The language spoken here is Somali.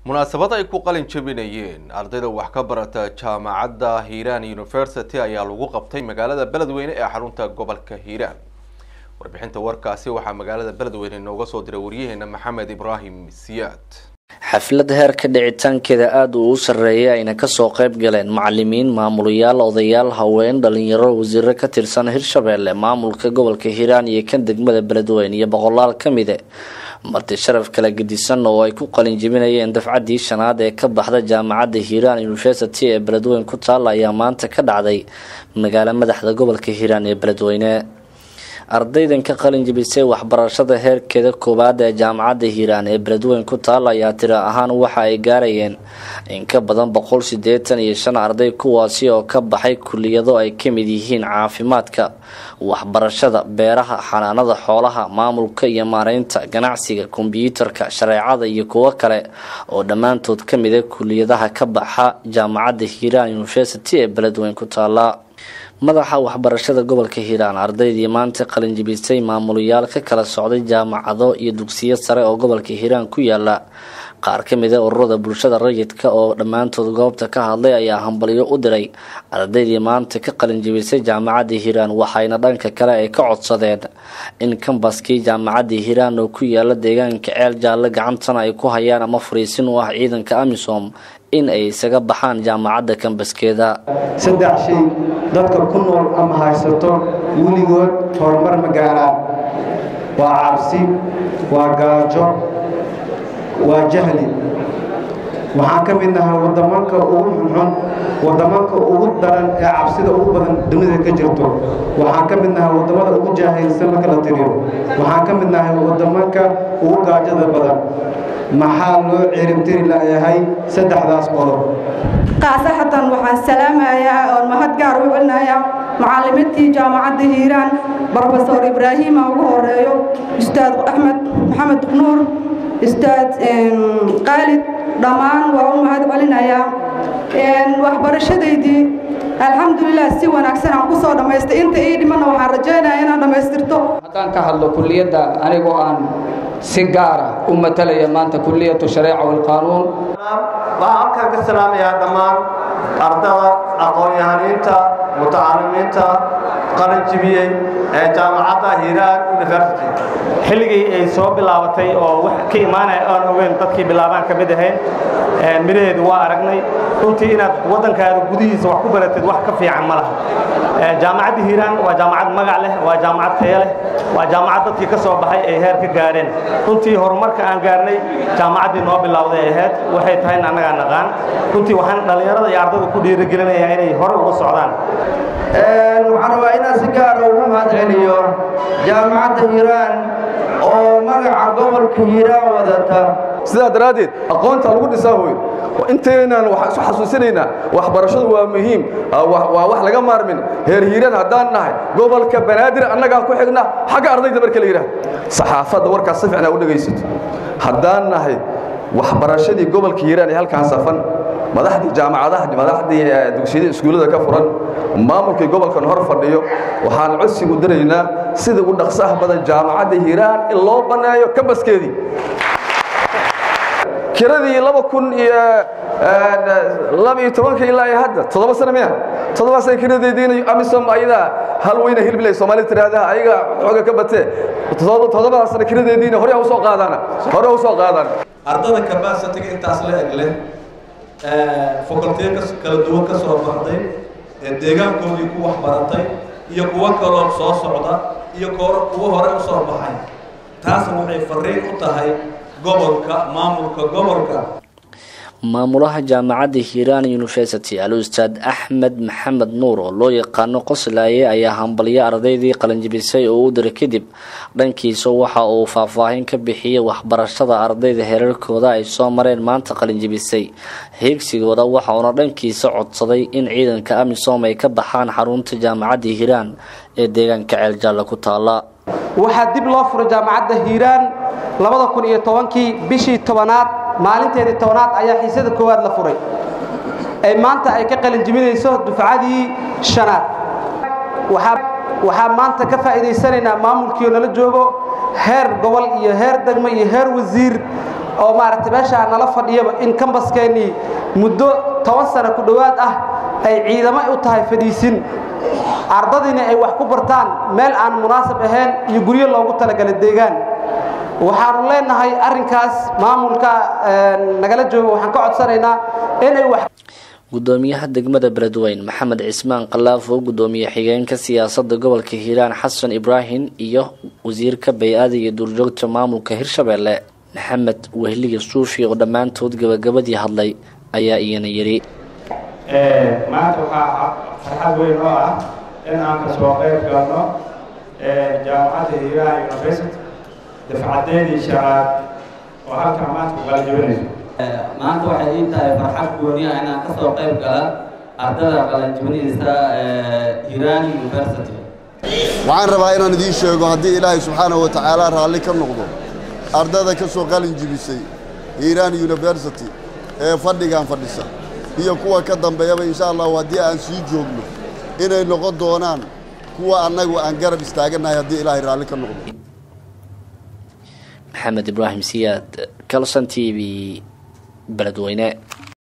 munaasabad ay ku qalin jebinayeen ardayda wax ka barata jaamacadda hiiraan university ayaa lagu qabtay magaalada beledweyne ee xarunta gobolka hiiraan warbixinta warkaasi waxaa magaalada beledweyne inooga soo diray waryaheena maxamed ibraahim siyaad xaflad heerka dhicitaankeeda aada uu u sarreeyay ayna kasoo qayb galeen macalimiin maamulayaal odayaal haween dhalinyaro wasiiro ka tirsan hirshabeelle maamulka gobolka hiiraan iyo kan degmada beledweyne iyo boqolaal ka mide marti sharaf kala gedisan oo ay ku qalin jebinayeen dafcaddii shanaad ee ka baxda jaamacadda hiiraan university ee beledweyne ku taalla ayaa maanta ka dhacday magaalo madaxda gobolka hiiraan ee beledweyne ardaydan ka qalin jebisay waxbarashada heerkeeda koowaad ee jaamacadda hiiraan ee beledweyne ku taalla ayaa tiro ahaan waxa ay gaarayeen in ka badan boqol sideetan iyo shan arday kuwaasi oo ka baxay kuliyado ay ka mid yihiin caafimaadka waxbarashada beeraha xanaanada xoolaha maamulka iyo maareynta ganacsiga kombyuutarka shareecada iyo kuwo kale oo dhammaantood ka mida kuliyadaha ka baxa jaamacadda hiiraan university ee beledweyne ku taalla madaxa waxbarashada gobolka hiiraan ardaydii maanta qalinjibisay maamulayaal ka kala socday jaamacado iyo dugsiyo sare oo gobolka hiiraan ku yaala qaar ka mida ururada bulshada rayidka oo dhammaantood goobta ka hadlay ayaa hambalyo u diray ardaydii maanta ka qalinjibisay jaamacadda hiiraan waxayna dhanka kale ay ka codsadeen in kambaskii jaamacadda hiiraan oo ku yaala deegaanka ceel jaalle gacantana ay ku hayaan ama fariisin u ah ciidanka amisom in ay isaga baxaan jaamacadda kambaskeeda saddex shay dadka ku nool ama haysato weligood horumar ma gaaraan waa cabsi waa gaajo waa jahli waxaan ka mid nahay wadamanka ugu xunxun wadamanka ugu daran ee cabsida ugu badan dunida ka jirto waxaan ka mid nahay wadamada ugu jaahilsan marka la tiriyo waxaan ka mid nahay wadamanka ugu gaajada badan maxaa loo ciribtiri layahay saddexdaas qodob qaasaxatan waxaan salaamayaa oon mahad gaar u celinayaa macalimiintii jaamacadda hiiraan brofesor ibraahiima ugu horeeyo ustaad axmed maxamed nuur ustaad qaalid dhammaan waa u mahad celinayaa waxbarashadaydii alxamdulilah si wanaagsan aan ku soo dhammaystay inta ii dhimanna waxaan rajaynaya inaan dhammaystirto haddaan ka hadlo kulliyadda anigoo aan si gaara u matalaya maanta kulliyatu shareeca walqaanuun waxaan halkan ka salaamayaa dhammaan ardada aqoon-yahaniinta mutacalimiinta qaranjibiyey ee jaamacadda hiiraan university xilligii ay soo bilaabatay oo wax ka imaanaya aan ogeyn dadkii bilaabaan ka mid ahayn midhaheedu waa aragnay runtii inaad waddankaada gudihiisa wax ku baratid wax ka fiican ma laha jaamacadda hiiraan waa jaamacad magac leh waa jaamacad taya leh waa jaamacad dadkii ka soo baxay ay heer ka gaareen runtii horumarka aan gaarnay jaamacaddii noo bilowday ahayd waxay tahayna annagaa naqaan runtii waxaan dhallinyarada iyo ardada ku dhiirigelinayaa inay hore uga socdaan waxaan rabaa inaan si gaara ugu mahad celiyo jaamacadda hiiraan oo magaca gobolka hiiraan wadata sidaa daraaddeed aqoonta lagu dhisaa hoy inteenaan waxaan isu xasuusinaynaa waxbarashadu waa muhiim waa wax laga maarmin heer hiiraan haddaan nahay gobolka banaadir annagaa ku xigna xagga ardayda marka la yidhaah saxaafadda warkaas si fiicnaa u dhegaysato haddaan nahay waxbarashadii gobolka hiiraan ee halkaan safan madaxdii jaamacadaha madaxdii dugsiyada iskuullada ka furan maamulkii gobolkan hor fadhiyo waxaan codsigu diraynaa sida u dhaqsaha badan jaamacadda hiiraan in loo banneeyo kambaskeedii kiradii laba kun iyo laba iyo tobanka ilaa iyo hadda toddoba sano miya toddoba sana kiradeediina amisom ayadaa hal weyna hilbilay soomaalida tiraahdaha ayaga xooga ka batee toddobada sana kiradeediina hore usoo qaadaan hore usoo qaadaan ardada kabasitiga intaas la eg leh facultiya kala duwan ka soo baxday ee deegaankoodii ku waxbaratay iyo kuwo kaloo soo socda iyo kuwo hore u soo baxay taasna waxay fariin u tahay gobolka maamulka gobolka maamulaha jaamacadda hiiraan university al ustaad axmed maxamed nuur oo loo yaqaano qoslaaye ayaa hambalyo ardaydii qalinjibisay oo u diray kadib dhankiisa waxa uu faahfaahin ka bixiyey waxbarashada ardayda heerarkooda ay soo mareen maanta qalinjibisay heegsigooda waxa uuna dhankiisa codsaday in ciidanka amisom ay ka baxaan xarunta jaamacadda hiiraan ee deegaanka ceeljaalla ku taala waxaa dib loo furay jaamacadda hiiraan labada kun iyo tobankii bishii tobanaad maalinteedii tobanaad ayaa xiisada koowaad la furay ee maanta ay ka qalinjibinayso dufcadii shanaad waxaa maanta ka faa'iidaysanaynaa maamulkiio nala joogo heer gobol iyo heer degmo iyo heer wasiir oo maaragtay meeshaa nala fadhiyaba in kambaskeenii muddo toban sano ku dhowaad ah ay ciidamo u tahay fadhiisin ardadiina ay wax ku bartaan meel aan munaasab ahayn iyo guryo loogu talagalay deegaan waxaanu leenahay arrinkaas maamulka nagala jooga waxaan ka codsanaynaa inay wax gudoomiyaha degmada beledweyn maxamed cismaan khalaafo gudoomiye xigeenka siyaasadda gobolka hiiraan xasan ibraahim iyo wasiirka bay-ada iyo duurjoogta maamulka hirshabeelle maxamed wehliga suufi oo dhammaantood gabagabadii hadlay ayaa iyana yidhi maanta waxaa farxad weyn oo ah in aan ka soo qayb galno jaamacadda hiiraan university dafcadeedii shanaad oo halkan maanta ku qalanjibinayso maanta waxay ii tahay farxad gooni ah inaan kasoo qayb gala ardada qalanjibinaysa hiiraan university waxaan rabaa inaan idiin sheego haddii ilaahay subxaanahu wa tacaala raalli ka noqdo ardada ka soo qalin jibisay hiiraan university ee fadhigan fadhisa iyo kuwa ka dambeeyaba insha allahu haddii aan sii joogno inay noqon doonaan kuwa annagu aan garab istaagannahay haddii ilaahay raalli ka noqdo maxamed ibraahim siyaad calson t v beledweyne